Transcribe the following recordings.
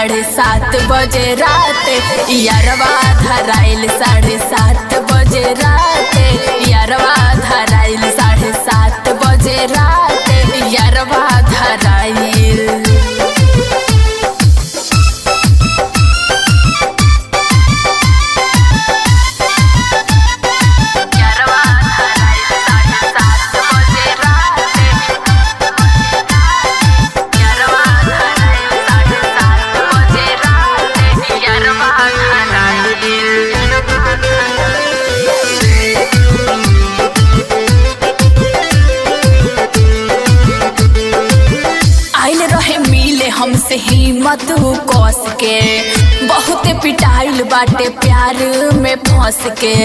साढ़े सात बजे रात यारवा धराइल साढ़े सात बजे रात यारवा धराइल साढ़े सात बजे रात यारवा धराइल यारवा धराइल साढ़े सात बजे रात यारवा धराइल साढ़े सात बजे रात यारवा आइल रहे मिले हमसे हिम्मत कस के बहुत पिटाइल बाटे प्यार में फंस के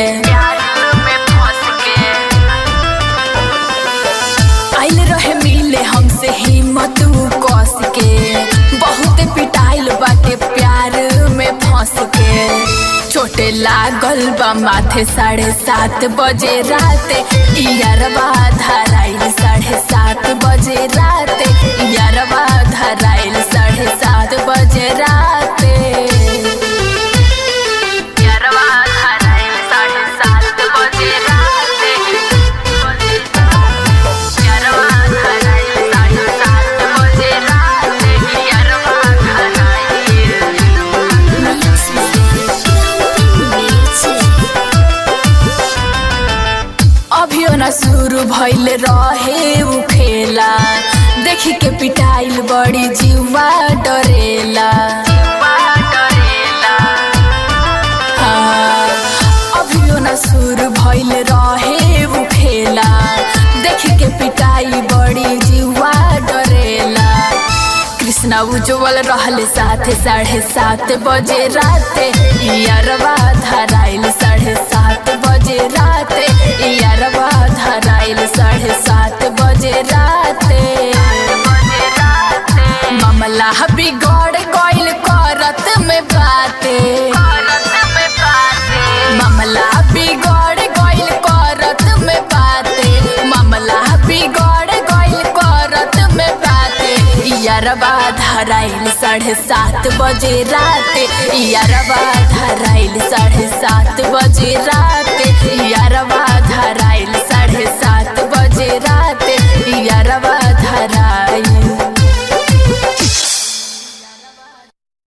आइल रहे मिले हमसे हिम्मत कस के बहुत पिटाइल बाटे प्यार में फंस के चोटे लागल बा माथे साढ़े सात बजे रात यारवा धराइल साढ़े सात बजे रात यारवा धराइल साढ़े सात बजे रात यारवा धराइल साढ़े सात बजे रात यारवा धराइल साढ़े सात बजे रात यारवा धराइल अभियो न शुरू भइल रहे उ खेला देखी के पिटाइल बड़ी जीवा डरेला हाँ, अभियो न शुरू भइल रहे उ खेला देखी के पिटाई बड़ी जीवा डरेला कृष्णा उज्जवल रहले साथे साढ़े सात बजे रात यारवा धराइल साढ़े सात बजे रात यारवा धराइल साढ़े सात बजे रात मामला बिगड़ गइल करत में बाते मामला बिगड़ गइल करत में बाते मामला बिगड़ गइल करत में बाते यारवा धराइल साढ़े सात बजे रात यारवा धरा